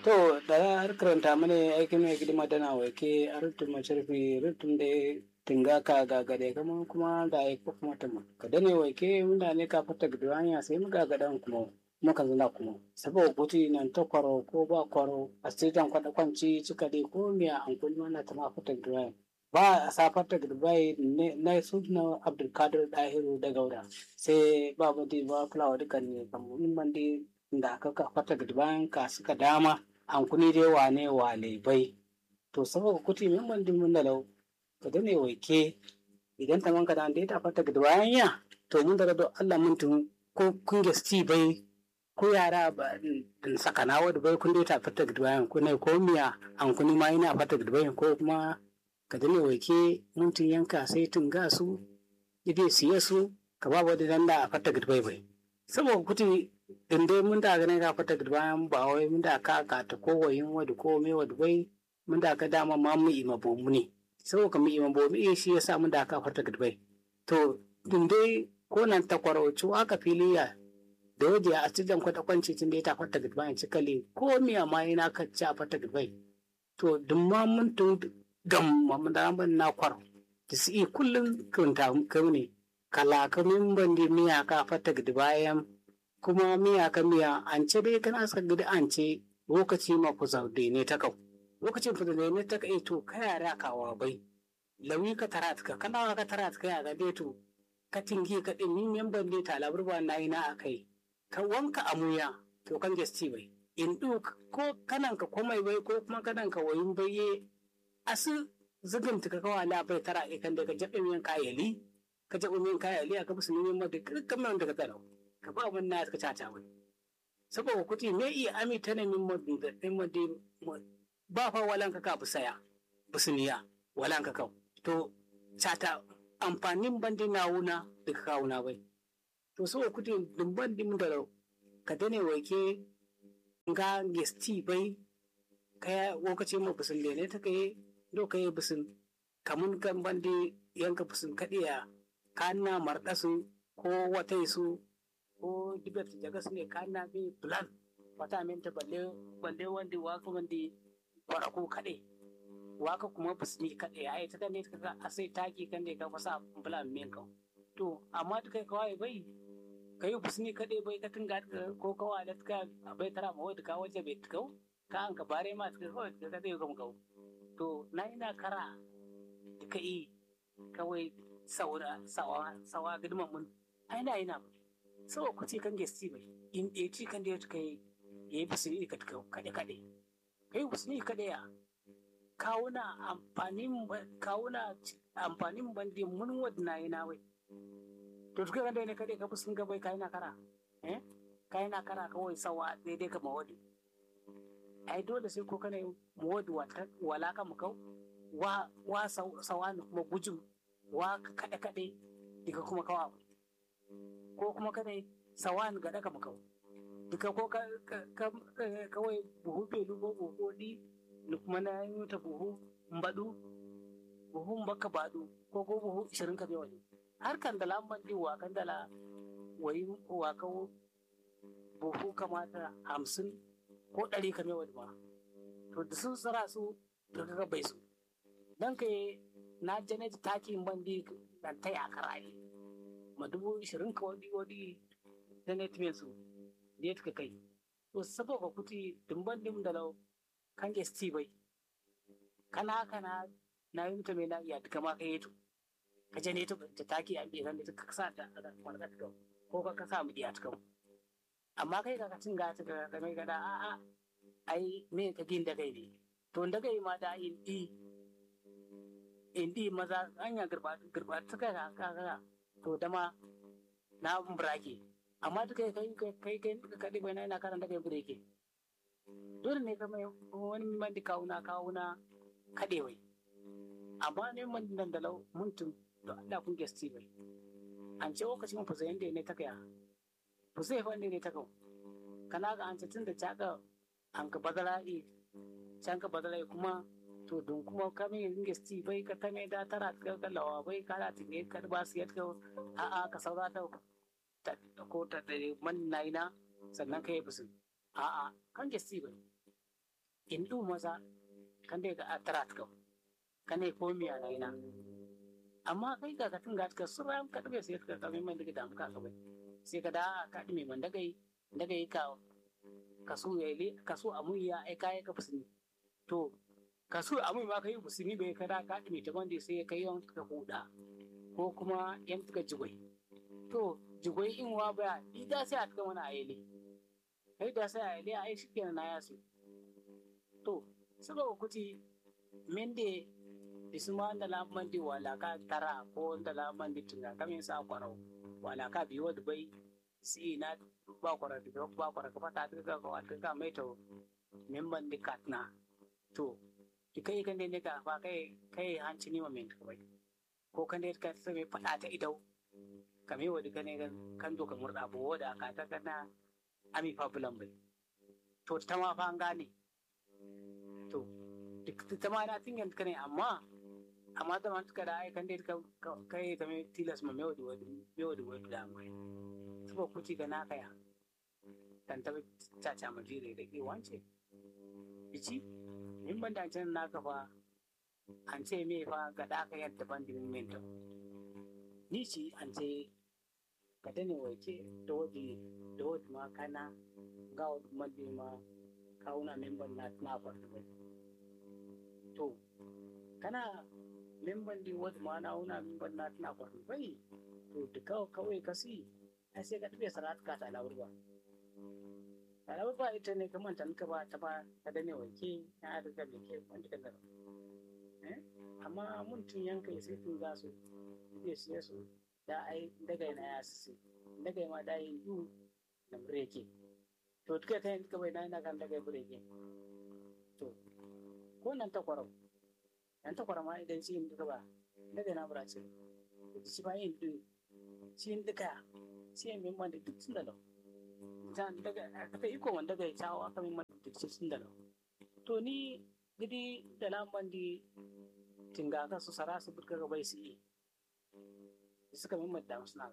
to da har karanta mana aikin mai gidima dana wake a rutun masharfi rutun da tinga ka gagade kama kuma da ya ko kuma tama ka dane wake munda ne ka fata gidwanya sai mu gagadan kuma muka zana kuma saboda kuti nan ta kwaro ko ba kwaro a sitan kwada kwanci cika dai ko miya an kulma na ta ma fata gidwanya ba a safar ta gidbai na su na abdulkadir dahiru da gauda sai ba ba ba fulawa dukan ne kamar man dai da aka fata gidbayan ka suka dama hankuni dai wane wale bai to saboda kuti min man dimun da lau ka dane waike idan ta manka da dai ta fata gida bayan ya to mun daga do Allah mun tun ko kun gasti bai ko yara ba sakana wadda bai kun dai ta fata gida bayan ko ne ko miya hankuni ma ina fata gida bayan ko kuma ka dane waike mun tun yanka sai tun ga su ibe siye su ka ba wadda dan da a fata gida bai bai saboda kuti in dai mun da ganin ka fata bayan ba wai mun da ka ka ta ko wayin wadu ko me wadu bai mun da ka dama ma mu ima bomu ne saboda ka mu ima bomu eh shi yasa mun da ka fata bai to in dai ko nan ta kwarauci aka filiya da waje a cikin kwata kwanci tun da ta fata bayan cikali ko miya ma yana ka ci a fata bai to dun ma mun tun gam mun da ban na kwaro da su iya kullum kunta kai ne kala kamin ban di miya ka fata bayan kuma miya ka miya an ce dai kana suka gidi an ce lokaci ma ku zaude ne ta kau lokacin ku zaude ne ta kai to ka yara kawa bai lawi ka tara ka kana ka tara ka ya dai to ka tingi ka din min memban dai ta labar ba na ina akai ka wanka amuya to kan gesti bai in du ko kanan ka komai bai ko kuma kanan ka wayin bai asu zugin ka kawa la bai tara kan da ka jabe min kayali ka jabe min kayali aka musu neman ma da kamar da ka tsara ka ba mun na ka caca wai saboda kuti me iya ami ta ne min madu da ɗin madu ba fa walan ka ka saya busuniya walan ka kau to cata amfanin bandi na wuna da ka kawuna bai to saboda kuti dumban dim da ka dane wake nga gesti bai kaya lokaci ma busun da ne ta kai do kai busun kamun kan bandi yanka busun kadiya kana marɗasu ko wata su ko dibet jaga sune kana bi plan wata min ta balle balle wanda waka wanda fara ko kade waka kuma bisni kade ai ta ne ka a sai taki kan ne ka fasa plan min ka to amma da kai kawai bai kai bisni kade bai ka tunga ko kawai da ka bai tara ma wai ka waje bai tukau ka an ka bare ma ka kawai ka dai ga mu to na ina kara ka yi kawai saura sawa sawa gidman mun ai na ina ba saboda ku ce kan gesti bai in ɗaya ci kan da ya kai ya yi bisini ka kaɗe kaɗe ka yi bisini kaɗe ya kawuna amfanin kawuna amfanin bandi mun wadna yana wai to tuka kan da ne kaɗe ka bisin gabai ka yana kara eh ka yana kara kawai sawa daidai ka mawadi ai dole sai ko kana mawadi wala ka mu kau wa wa sawa ne kuma gujin wa kaɗe kaɗe daga kuma kawa ko kuma kada sawan ga daga makau duka ko kawai buhu belu ko buhu di ni kuma na yi ta buhu mbadu buhu mbaka badu ko ko buhu ishirin ka bewa har kan dala man di wa kan dala wai wa ka buhu kamata hamsin ko ɗari ka mewa ma to da sun tsara su da kaga bai su dan kai na janet takin bandi dan ta yakara ne ma dubu ishirin ka wadi wadi da net mai su da ya kai to saboda kuti dimban dim da lau kan ge sti bai kana kana na yi mutum na iya duka ma ka yi to ka je ne to ta taki a biyan da ka sa ta wani ka tuka ko ka ka sa mu iya tuka amma kai ka cin ga ta ga mai gada a a ai me ka gin da kai ne to da kai ma da in di in di maza anya girba girba ta kai ka ka to dama na burake amma duka kai kai kai kai ka dai bai na karanta kai bureke dole ne ka mai wani man da kawuna kawuna kadewai amma ne man nan da lau mutum to Allah kun gesti bai an ce lokacin mun fusa yanda ne ta kaya fusa fa ne ta kawo kana ga an ce tun da ta ga an ka badala e can ka badala kuma to don kuma kame gesti bai ka tame da tara ka kallawa bai ka da tine ka ba su yadda a a ka saura ta ko ta man naina sannan ka yi fusu a a kan gesti bai in ɗu maza kan dai ga atrat kam kan dai ko miya na ina amma kai ga katin ga ka sura ka dabe sai ka kame man daga damu ka bai sai ka da ka dime man daga daga ka kaso ya ile kaso amu ya ai kai ka fusini to kaso amu ma kai fusini bai kada ka dime ta wanda sai kai yon ka huda ko kuma yan tuka jigwai to jigwai in wa ba ida sai a tuka mana ayele kai da sai ayele ai shikenan na yasu to saboda kuti mende isuma da lamban di wala ka tara ko da lamban di tunga kamin sa kwaro wala ka biyo da bai si na ba kwaro da ba kwaro ka fata ta ga ka ka mai to memban di katna to kai kan ne ka ba kai kai hanci ni ma men ka bai ko kan dai ka sai fada ta idau kame wa duka ne kan do ka murda bo da ka ta kana ami fa bulan bai to ta ma fa an gane to duk ta ma na tingan ka ne amma amma da man kada ai kan dai ka kai ta me tilas ma me wadi wadi me wadi wadi da mai saboda kuci ga na kaya dan ta ta ta ma jire da ke wance ici min ban da can naka fa an ce me fa ga da ka yadda ban din min to ni ci an ce ka dane wace da wadi da wadi ma kana ga wadi madi ma kauna memban na na farko to kana memban di wadi ma na una memban na na farko bai to da kawai kawai kasi ai sai ka tafi sarat ka ta lawur ba lawur ba ita ne kaman tan ka ba ta ba ka dane wace ya da ka ke wanda ka garo amma mun tun yanka sai tun za su iya siya su da ai daga na ya su daga ma da yin yu na breke to tuka ta yin kawai na yana kan daga breke to ko nan ta kwarau nan ta kwarau ma idan shi yin duka ba daga na burace shi ba yin du shi yin duka shi yin min da duk sun da lau ta daga ka ta iko wanda daga ya cawo aka min duk sun da lau to ni gidi da lamban di tinga ka su sara su burka ga bai su yi suka min da suna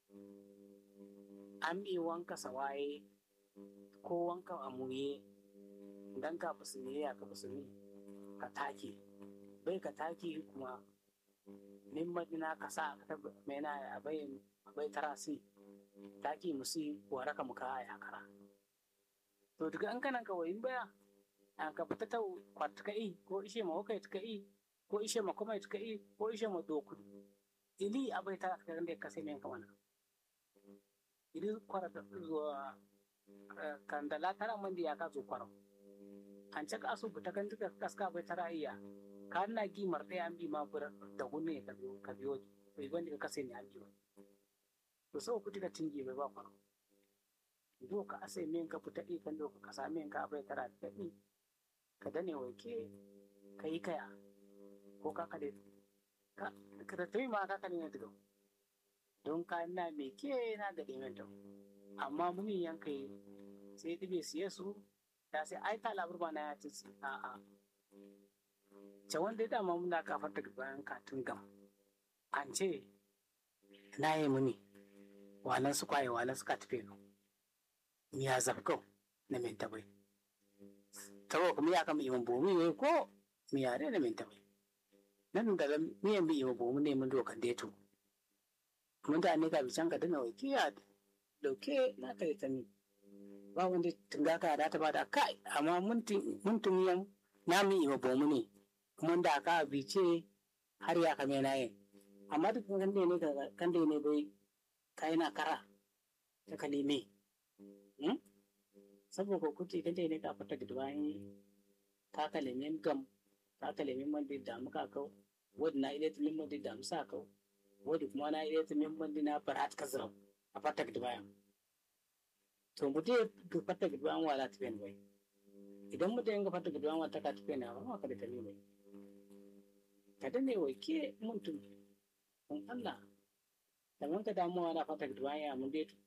an bi wanka sawaye ko wanka a muye dan ka fusine ya ka fusine ka take bai ka take kuma min madina ka sa ka mena a bai bai tarasi taki musi waraka muka ya kara to daga an kanan kawai in baya an ka fita ta kwatka i ko ishe ma wakai ta i ko ishe ma kuma ta i ko ishe ma doku ili abai ta ka da ka sai men kamana ili kwara da zuwa kandala tara man ya ka zo kwaro an ce ka su fita kan duka kaska bai tara iya ka na gi martai an bi ma bura da gunne ka biyo ka biyo bai wanda ka sai ne an biyo to sau ku tika tinge bai ba kwaro do ka ase men ka fita i kan do ka kasa men ka bai tara ta i ka dane waike ka yi kaya ko ka kade ka ka da tayi ma ka kade ne daga don ka na me ke na gade men to amma mun yanka yi sai dibe siye su ta sai ai ta labar ba na ya ci a a ce wanda ya dama muna kafar daga bayan katun gam an ce na yi muni walan su kwaye walan suka tafe no miya zabko na min tabai tabo kuma ya kama iman bomi ne ko miya ne na min tabai nan da miyan bi iman bomi ne mun dokan deto mun da ne ka bi can ka dana wai kiya dauke na kai ta ni ba wanda tunga ka da ta ba da kai amma mun tun yan na mi iman bomi ne kuma da ka bi ce har ya kame na yin amma duk kan da ne kan da ne bai kai na kara ta kalime saboda kuti kan da ne ka fata da bayan ka kalimin gam ka kalimin man da muka kau wadda na ile tumin man da musa kau wadda kuma na ile tumin man da na farat ka zirau a fata da bayan to mu dai ga fata da bayan wala tafiyan bai idan mu dai ga fata da bayan wata ka tafiyan na ba ka da tani bai ka dane wai ke mutum kun Allah da mun ka damuwa na fata da bayan mun dai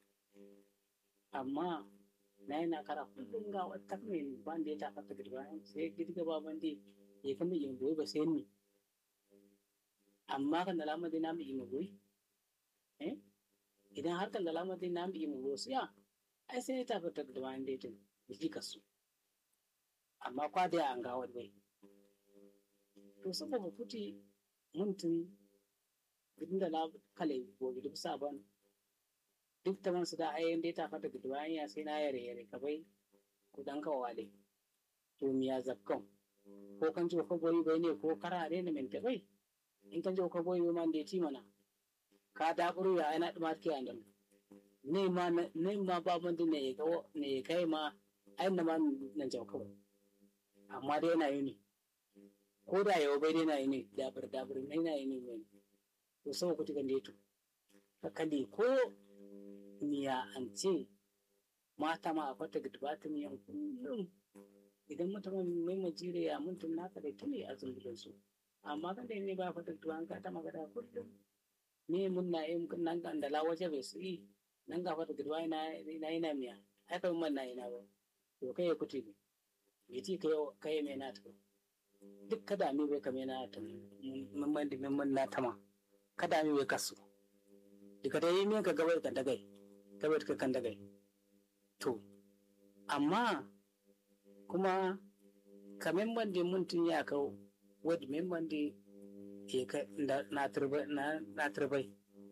amma na yana kara kullum ga wata mai ban da ya ta fata da bayan sai girga ba ban dai ya kama yin goyi ba sai ni amma kan da lamar dai na mu yi goyi eh idan har kan da lamar dai na mu yi goyi sai ai sai ta fata da bayan dai tun ji kasu amma kwa da an ga wani to saboda kuti muntun gudun da na kale gobe duk sabon duk ta man su da ayin da ta fata gudu bayan ya sai na yare yare ka bai kudan ka wale to miya zakkan ko kan ji ko boyi bai ne ko karare ne min ta bai in kan ji ko boyi man da ti mana ka da buru ya ana dumar ke andan ne ma ne ma ba mun ne ga ne kai ma ai na ma nan jau kawai amma dai yana yi ne ko da yau bai dai na yi ne dabar dabar ne na yi ne ne to sau ku tikan deto ka kali ko miya an ce mata ma a fata gidba ta miyan kullum idan mutum mai majire ya mutum naka da tuni a zumbulin su amma kan da ne ba fata gidba an ka ta magana kullum ne mun na yi nan ga da lawaje bai su yi nan ga fata gidba ina ina ina miya ai kai mun na ina ba to kai ya kuti ne ya ci kai kai mai na ta duk kada mi bai kame na ta mun man da mun na tama kada mi bai kasu daga da yi min ka gabar kan dagai gabar ka kan dagai to amma kuma ka memban da mutum ya kawo wadda memban da ke ka na turbai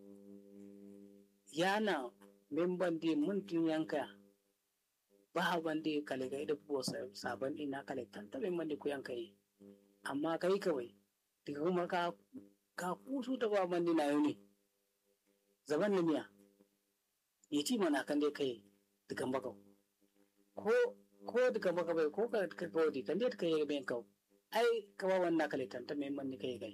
yana memban da mutum yanka ba ban da kale ga da buwa sabon ina kale tanta memban da ku yanka yi amma kai kawai daga kuma ka ka kusu ta ba man na yau ne zaban na miya ya ci mana kan dai kai dukan bakau ko ko dukan baka bai ko ka ka kawai kan dai kai bayan kau ai ka ba wannan kale tanta mai man kai kai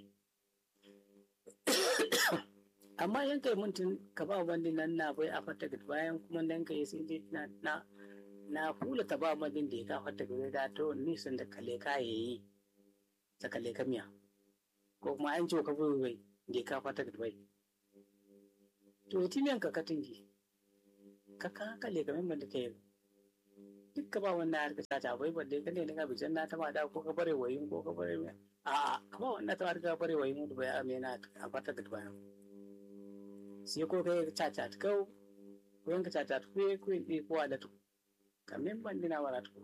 amma yan kai mutum ka ba wani nan na bai a fata bayan kuma nan kai sai dai na na na kula ta ba madin da ya ka fata gaba da to nisan da kale ka yayi ta kale ka miya ko kuma an ce ka bai bai da ka fata bai to ya timiyan ka katingi ka ka kale ka memban da kai duk ka ba wannan harka ta ta bai balle ka ne na bijan na ta ma da ko ka bare wayin ko ka bare a a ka ba wannan ta harka bare wayin da bai amena a fata bai sai ko kai ka ta ta kau ko yanka ta ta ko ko ne ko da to ka memban dina wala to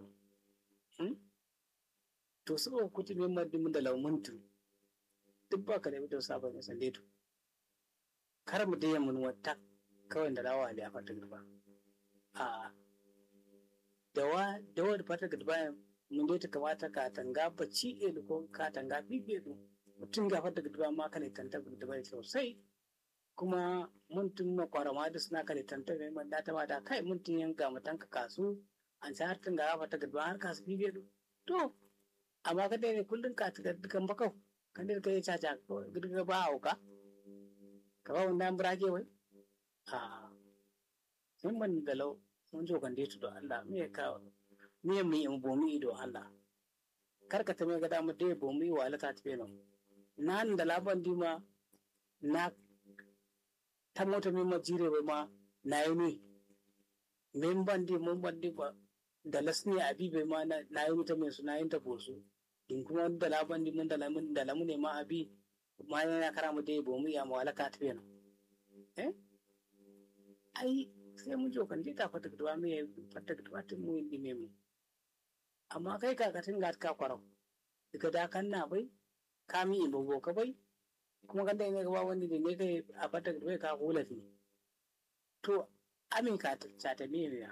to so kuti memban din da laumuntu duk ba ka da ita sabon san leto kar mu dai mun wata kawai da rawa da fata gaba a dawa dawa da fata gaba mun dai ta kamata ka tanga bacci e ko ka tanga bibe du mutum ga fata gaba ma kana tanta gaba sosai kuma mun tun ma kwarama da suna kale tanta mai man data ma da kai mun tun yanka mutan ka kasu an sa har tun ga fata gaba har kasu bibe du to amma ka dai kullun ka ta dukan bakau kan da kai caca girga ba hauka ka ba wanda an burage wai a sun ban da lau mun jo kan detu do Allah me ka me mu yi bomi do Allah kar ka ta me ga damu dai bomi wa Allah ta tafe no nan da laban dima na ta mota min ma jire bai ma na yi ne min ban di mun ban di ba da lasni abi bai ma na yi ta mai suna yin ta bosu in kuma da laban di mun da lamun da lamun ne ma abi ma yana kara mu dai bomu ya ma walaka ta yana eh ai sai mun jo kan je ta fata gudwa me fata gudwa tun mu indi me mu amma kai ka katin ga ka kwarau daga da kan na bai ka mi ibo ka bai kuma kan dai ne ga wani da ne kai a fata gudwa ka hula fi to amin ka ta ta me ya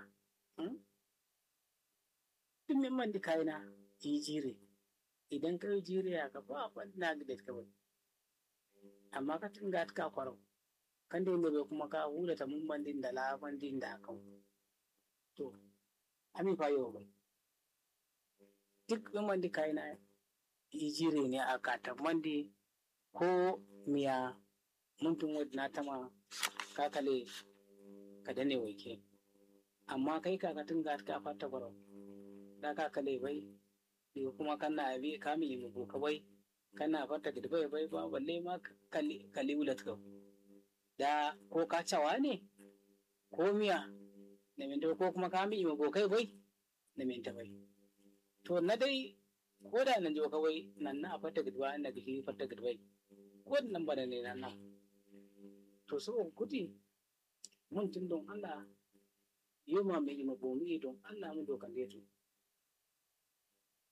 duk min man di kaina yi jire idan ka yi jiriya ka ba wani na da ka bai amma ka tunga ka kwarau kan da bai kuma ka hula ta mun bandin da laban din da aka to ami fa yau bai duk min mandi kai na yi jire ne a ka mandi ko miya mun tun wadda na tama ka kale ka dane waike amma kai ka ka tunga ka fata kwarau da ka kale bai daga kuma kana abi kamili mu ko bai kana fata da bai bai ba balle ma kali wulat ka da ko ka cawa ne ko miya na minta ko kuma kami ma kai bai na minta bai to na dai ko da nan jo kawai nan na fata gidwa na gishi fata gidwai ko nan ba da ne nan na to so kuti mun tun don Allah yoma mai ima bomi don Allah mun dokan da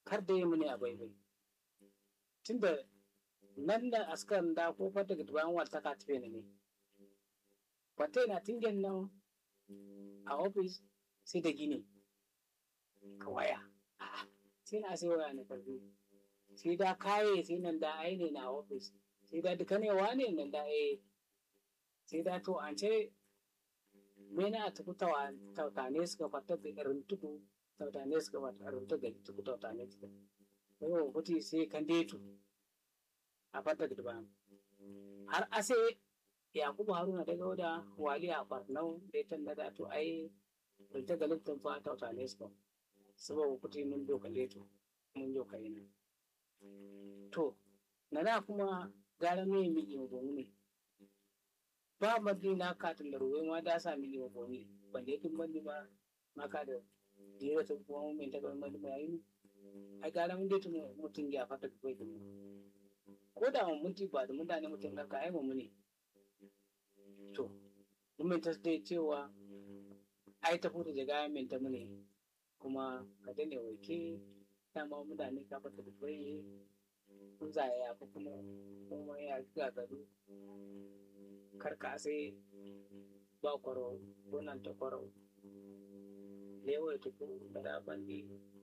kar da yi muni a baibai tunda nan da askan da ko fata ga tuban wata ka tafe ne wata na tingen nan a ofis sai da gini ka waya sai na sai waya na karfi sai da kaye sai nan da ai ne na ofis sai da duka ne wane nan da ai sai da to an ce me na ta kutawa tautane suka fata da irin tudu tautane suka fata irin tudu da tudu tautane suka yau kuti sai kan detu a fata da ba har ase yakubu haruna daga wada wali a barnau da ita da to ai da ta galittin fa tautane suka saboda kuti mun doka leto mun doka yana to na da kuma gara me mi yi gomu ne ba madri na katin da ruwai ma da sa mi yi gomu ban da yakin bandi ba maka da jira ta kuma mun ta ga mandi ma yi ai gara mun dai mutum ya fata kai da ko da mun mutu ba da mutane mutum ka ai mu ne to mun ta dai cewa ai ta fito da gaya min ta mune kuma ka dane wake dama mutane ka fata da kai kun zaya ko kuma kuma ya ga gado karka sai ba kwaro ko nan ta kwaro lewa ta ko da bandi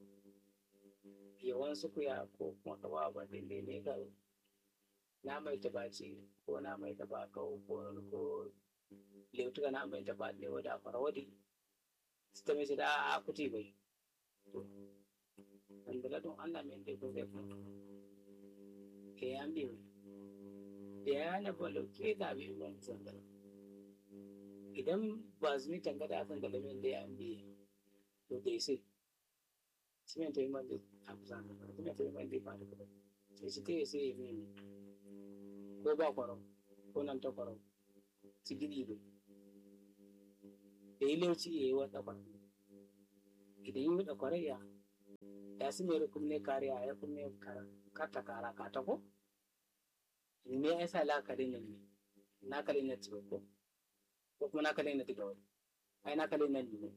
yawan su kuya ko kuma ka ba bandi ne ne ga na mai tabaci ko na mai tabaka ko ko leutuka na mai taba lewa da kwaro wadi sita mai da a kuti bai wanda don Allah mai da ko zai kuma ke ya mi da ya na balo ke da bi ban sanda idan ba su ni tangada kan da min da ya mi to dai sai shi mai tayi man da amsa shi mai tayi man da ba da sai shi kai sai mi ko ba kwaro ko nan ta kwaro ci gidi bai da yi lauci ya yi wata kwaro idan yi wata kwaraya ya su mai rukun ne kariya ya kuma karta kara ka ta ko me ya sa la kare ne na kare na ci ko ko kuma na kare na diga wani ai na kare na ne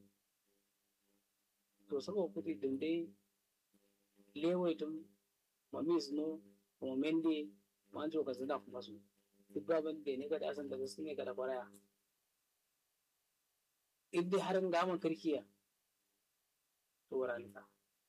to sabo kuti dum dai lewai tum mamis no mo mende manjo ka zina kuma su duk baban da ne ga da san da su ne ga da kwaraya idda harin gaman kirkiya to wuranika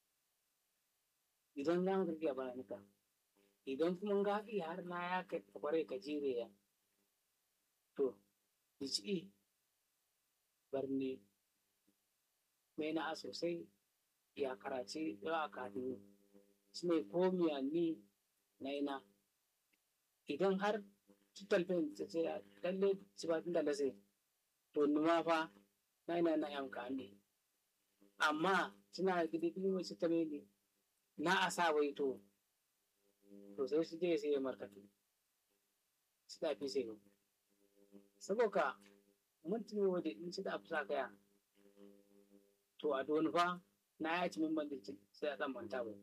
idan za mu tafiya bana nika idan kuma ga fi har na ya kai kwarai ka jire ya to dici barni mai na sosai ya karace yawa kafin su mai komiya ni na ina idan har tutalfin ta ce lalle ci ba tun da lase to numa fa na ina na yamka ne amma suna gidi gidi wasu ta ne na a sa wai to to sai su je sai ya markatu su da fi sai saboda mutum wadda in ci da abu sa kaya to a don fa na ya ci min ban da sai a dan manta ba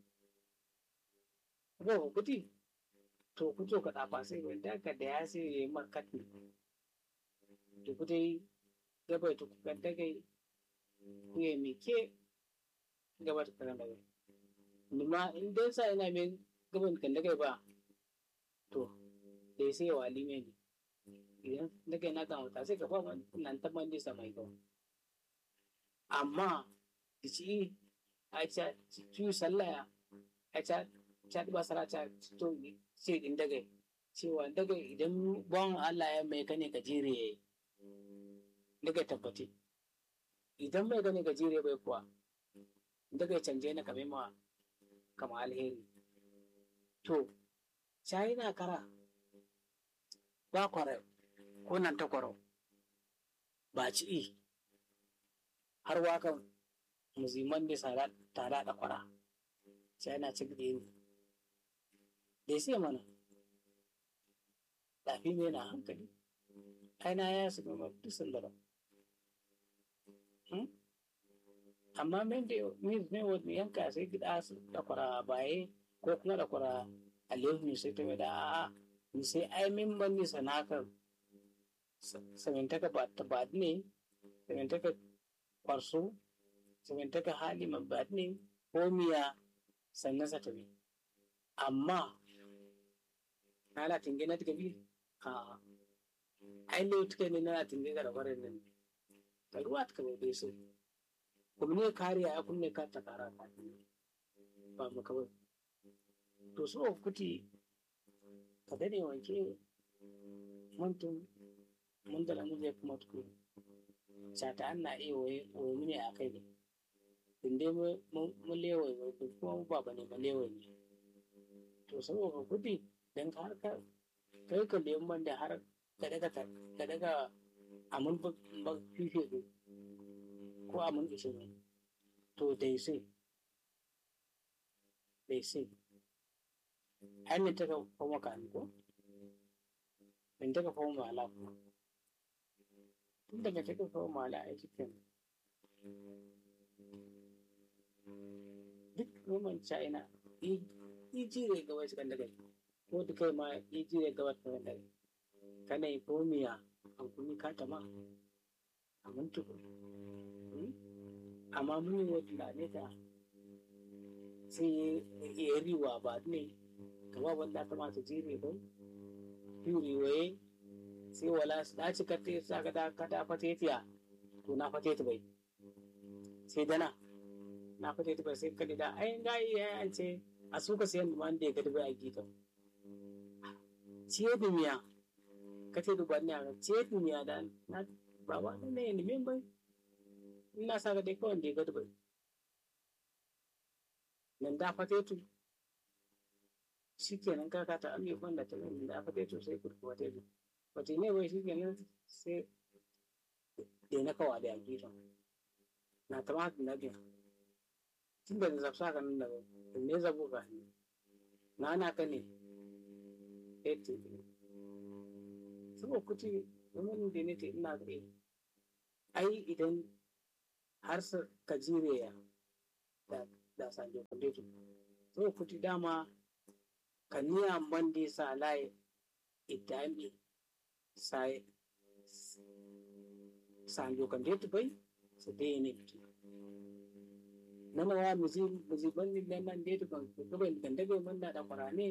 ko kuti to ku to ka dafa sai ba da ka da ya sai ya yi markatu to ku dai gaba to ku kan dagai ku ya mike gaba ta kan dagai nima in dai sa ina mai gaban kan dagai ba to dai sai wa lime ne idan dagai na kan wata sai ka fa nan ta man disa mai gawa amma da ci a ca ci sallaya a ca ca ba sara ca to ce din dagai cewa dagai idan bon Allah ya mai kane ka jire yayi dagai tabbate idan mai kane ka jire bai kuwa dagai canje na kame ma kama alheri to na kara ba kwara ko nan ta kwaro ba ci har wakan muziman da tara da kwara na ci gidi da sai mana lafi mai na hankali aina ya su gama duk sandara amma min da min wani yanka sai gida su da kwara baye ko kuma da kwara aliyu sai ta mai da a'a ni sai ai min ban ni sanakar samintaka ba ta ba ne samintaka kwarso samintaka hali ma ba ne ko miya sannan sa tabi amma na la tinge na tiga bi a ai le tuke ne na tinge ga bare nan ta ruwa ta bai bai so kuma ne kariya ya kunne ka ta kara ka ba mu kawai to so kuti ka dade wanke mantum mun da lamu zai kuma tuku sata an na iya waye waye mini a kai ne inda mu lewaye mai kuma mu ba ne ba lewaye ne to saboda kudi don har ka kai ka lemun ban da har ka daga ka daga amun ba fife ko ko amun ishe ne to dai sai dai sai hannun ta ka kuma ka ko in ta ka kuma mala kuma tun daga ta ka kuma mala a cikin duk roman china ijire ga wasu kan daga ko da kai ma ijire ga wasu kan daga kana yi komiya an kuni ka tama a muntu amma mun yi wata lane ta sai ya riwa ba ne kama wanda ta masu jire ba yuri waye sai wala na ci kate sa ka da ka da fatetiya to na fateti bai sai dana na fateti bai sai kadi da ai ga iya an ce a suka sayan man da ya gadi bai a gita ciye da miya ka ce duba ne a ciye da miya da na baba da ne ne min bai ina sa ga dai kawai da ya gadi bai nan da fatetu shi kenan kaka ta ami wanda ta nan da fatetu sai kurku fatetu wata ne bai shi kenan sai da na kawa da a gita na ta ma na biya tun da zafsa ka nan da bai ne zabo ka ne na na ka ne ete saboda kuti domin da ne te ina ga ai idan har sa ka jire ya da da sanje kundetu saboda kuti dama ka niya bande sa lai idami sai sanjo kundetu bai su dai ne kuti nana wa muzi muzi ban ni nan nan dai ban ban kan daga man da da farane